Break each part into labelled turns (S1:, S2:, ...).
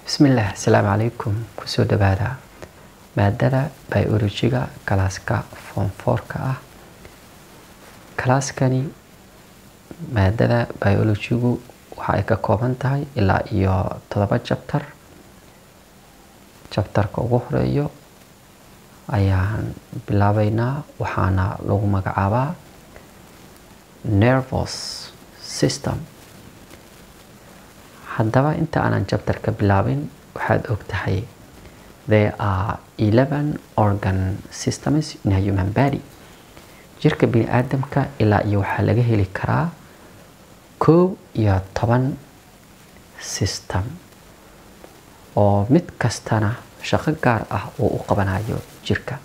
S1: bismillaah asalaamu calaykum kusoo dhawaada maadada biolojiga kalaaska foomfoorka ah kalaaskani maadada biolojigu waxa ay ka kooban tahay ilaa iyo todoba jabtar jabtarka ugu horeeyo ayaan bilaabeynaa waxaana lagu magacaabaa nervous system haddaba inta aanan jabtarka bilaabin waxaad og tahay there are eleven organ systems in a human body jirka bini aadamka ilaa iyo waxaa laga heli karaa koow iyo toban system oo mid kastana shaqo gaar ah uu u qabanayo jirka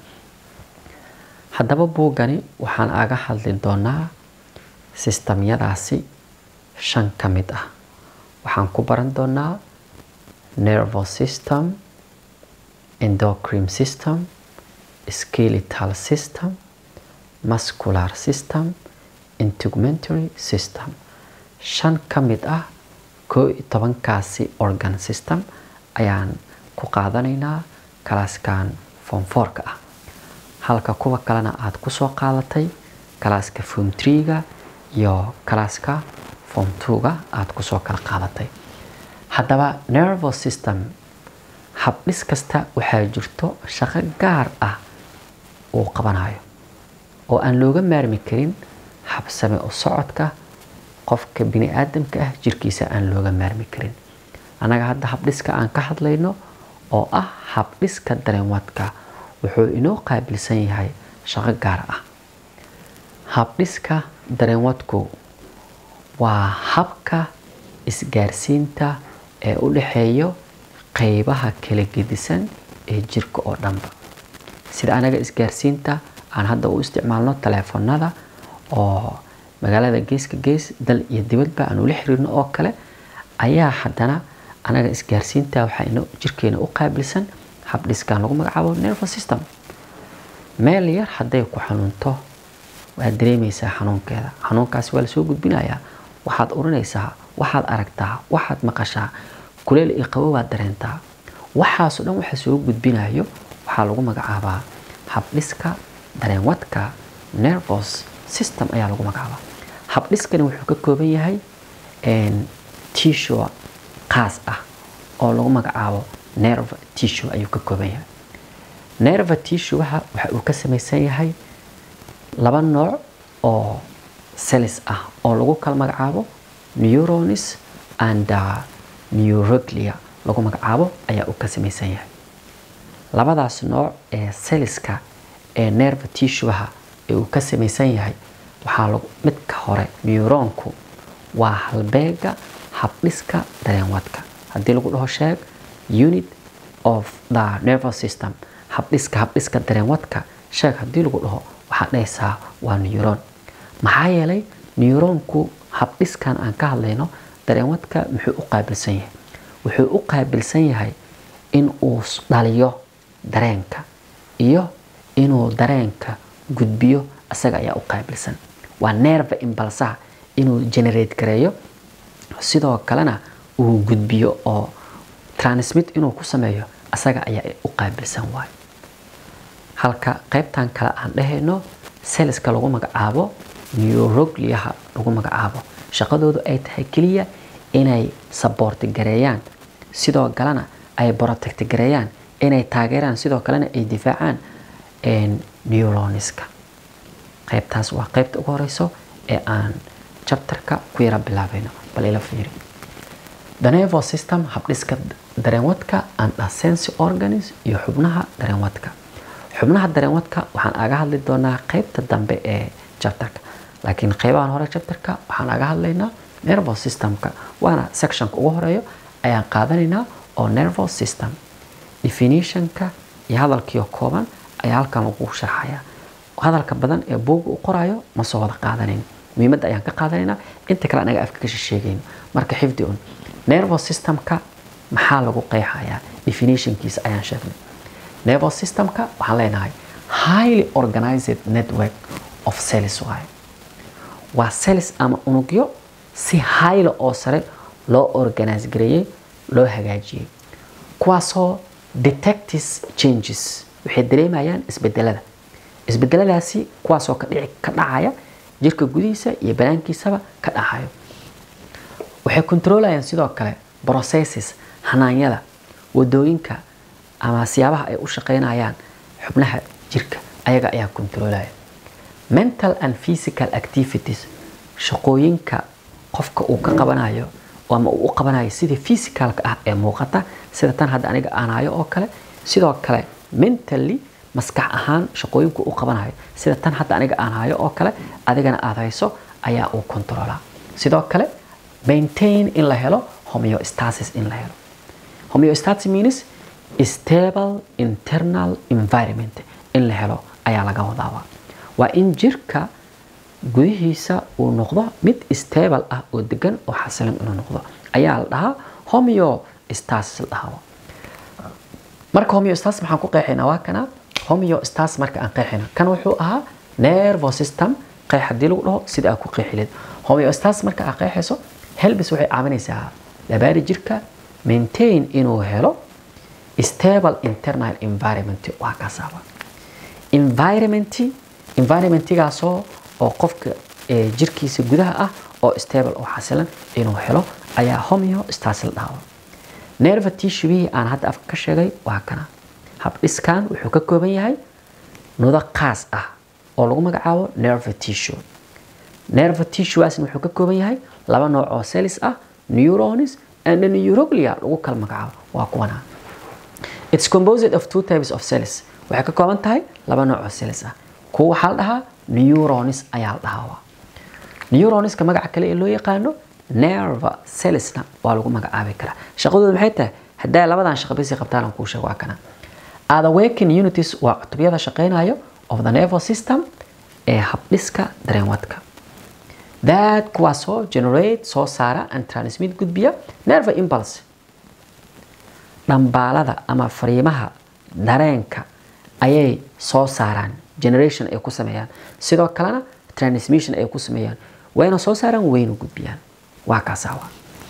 S1: haddaba buuggani waxaan aga hadli doonaa sistamyadaasi shan ka mid ah waxaan ku baran doonaa nervous system endocrine system skeletal system muscular system integumentary system shan ka mid ah koo iyo tobankaasi organ system ayaan ku qaadanaynaa kalaaskan foomfoorka ah halka kuwa kalena aada kusoo qaadatay kalaaska foom treega iyo kalaaska foom twoga aada kusoo kala qaadatay haddaba nervous system habdhis kasta waxaa jirto shaqo gaar ah uu qabanayo oo aan looga maarmi karin habsame u socodka qofka bini aadamka ah jirkiisa aan looga maarmi karin annaga hadda habdhiska aan ka hadlayno oo ah habdhiska dareenwadka wuxuu inoo qaabilsan yahay shaqo gaar ah habdhiska dareenwadku waa habka isgaarsiinta ee u dhexeeyo qeybaha kala gedisan ee jirka oo dhanba sida anaga isgaarsiinta aan hadda u isticmaalno taleefanada oo magaalada geeska gees dal iyo dibadba aan ula xiriirno oo kale ayaa haddana anaga isgaarsiinta waxaa jirkeena u qaabilsan habdhiskan lagu magacaabo nervous system meel yar hadday ku xanuunto waad dareemaysaa xanuunkeeda xanuunkaasi waa lasoo gudbinayaa waxaad urinaysaa waxaad aragtaa waxaad maqashaa kuleel iyo qabo waad dareentaa waxaasoo dhan waxa soo gudbinayo waxaa lagu magacaabaa habdhiska dareenwadka nervous system ayaa lagu magacaabaa habdhiskani wuxuu ka kooban yahay tissue qaas ah oo lagu magacaabo nerve tissue ayuu ka kooban yahay nerve tissueha waxa uu ka samaysan yahay laba nooc oo cells ah oo lagu kala magacaabo neuronis and neuroglia lagu magacaabo ayaa uu ka samaysan yahay labadaas nooc ee celliska ee nerve tissueha ee uu ka samaysan yahay waxaa lagu midka hore neuronku waa halbeega habdhiska dareenwadka haddii lagu dhaho sheeg unit of the nervous system habdhiska habdhiska dareenwadka sheeg haddii lagu dhaho waxaad dhahaysaa waa neuron maxaa yeelay neuronku habdhiskan aan ka hadlayno dareenwadka muxuu u qaabilsan yahay wuxuu u qaabilsan yahay in uu dhaliyo dareenka iyo inuu dareenka gudbiyo isaga ayaa u qaabilsan waa nerve imbalsaha inuu generate gareeyo sidoo kalena uu gudbiyo oo transmit inuu ku sameeyo isaga ayaa u qaabilsan waayo halka qaybtan kale aan dhahayno selska lagu magacaabo neurogliaha lagu magacaabo shaqadoodu ay tahay keliya inay saboorti gareeyaan sidoo kalena ay protect gareeyaan inay taageeraan sidoo kalena ay difaacaan neuroniska qaybtaas waa qaybta ugu horeyso ee aan jabtarka ku yara bilaabayno bal ila fiiri the nervous system habdhiska dareenwadka and sense organs iyo xubnaha dareenwadka xubnaha dareenwadka waxaan aga hadli doonaa qaybta dambe ee jabtarka laakiin qaybahan hore jabtarka waxaan aga hadlaynaa nervous systemka waana sectionka ugu horeeyo ayaan qaadanaynaa oo nervous system definitionka iyo hadalkiio kooban ayaa halkan lagu sharxaya hadalka badan ee buugga u qorayo ma soo wada qaadanayn muhiimadda ayaan ka qaadanaynaa inta kale anaga afka kasha sheegayno marka xifdi un nervous systemka maxaa lagu qeexayaa definitionkiisa ayaan sheegnay nervous systemka waxaan leenahay highly organized network of cells waaye waa cells ama unugyo si highly oo sare loo organize gareeyey loo hagaajiyey kuwaasoo detectis changes waxay dareemayaan isbedelada isbedeladaasi kuwaasoo ka dhici ka dhacaya jirka gudihiisa iyo banaankiisaba ka dhacayo waxay controlayaan sidoo kale processes hanaanyada wadooyinka ama siyaabaha ay u shaqeynayaan xubnaha jirka ayaga ayaa controlaya mental and physical activities shaqooyinka qofka uu ka qabanayo ama uu u qabanayo sidii physicalka ah ee muuqata sida tan hadda aniga aan hayo oo kale sidoo kale mentally maskax ahaan shaqooyinku u qabanayo sida tan hadda aniga aan hayo oo kale adigana aad hayso ayaa uu controlaa sidoo kale maintain in la helo homeostasis in la helo homeostasis means stable internal environment in la helo ayaa laga wadaaba waa in jirka gudihiisa uu noqdo mid stable ah oo degan oo xasilan inuu noqdo ayaa la dhahaa homeostasis la dhahaa marka homeostasis maxaan ku qeexaynaa waa kana homeostasis marka aan qeexayna kan wuxuu ahaa nervous system qeex haddii lagu dhaho sida aad ku qeexi leed homeostasis marka aad qeexayso helbis waxay caawinaysaa labaari jirka maintain inuu helo stable internal environment waa kaasaaba environment environmentigaasoo oo qofka jirkiisa gudaha ah oo stable oo xasilan inuu helo ayaa homeostasis la dhahaa nerve tissue aan hadda afka ka sheegay waa kana habdhiskan wuxuu ka kooban yahay nudo qaas ah oo lagu magacaabo nerve tissue nerve tissueasna wuxuu ka kooban yahay laba nooc oo cells ah neurons and neuroglia lagu kala magacaabo waa kuwana it's composed of two types of cells waxay ka kooban tahay laba nooc oo cells ah kuwa waxaa la dhahaa neurons ayaa la dhahaa neuronska magaca kale ee loo yaqaano nerve cellsna waa lagu magacaabi karaa shaqadooda maxay tahay haddaa labadan shaqo bisi qabtaan aan kuu sheego waa kana other working unities waa cutubyada shaqeynayo of the nervous system ee habdhiska dareenwadka that kuwaasoo generate soo saara and transmit gudbiya nerve impulse dhambaalada ama fariimaha dareenka ayay soo saaraan generation ay ku sameeyaan sidoo kalena transmission ay ku sameeyaan wayna soo saaraan wayna gudbiyaan waa kaasawa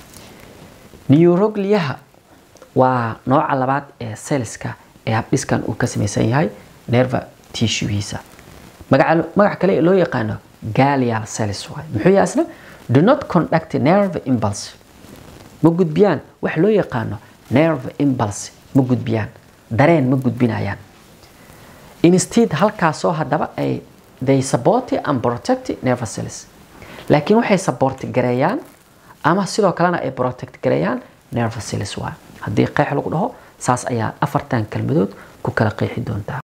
S1: neurogliyaha waa nooca labaad ee cellska ee habdhiskan uu ka samaysan yahay nerve tissuehiisa magaca kale ee loo yaqaano galial cells waay muxuu yahay asna do not conduct nerve impulse ma gudbiyaan wax loo yaqaano nerve impulse ma gudbiyaan dareen ma gudbinayaan instead halkaasoo haddaba ay they support and protect nerve cells laakiin waxay support gareeyaan ama sidoo kalena ay protect gareeyaan nerve cells waay haddii qeex lagu dhaho saas ayaa afartan kelmadood ku kala qeexi doontaa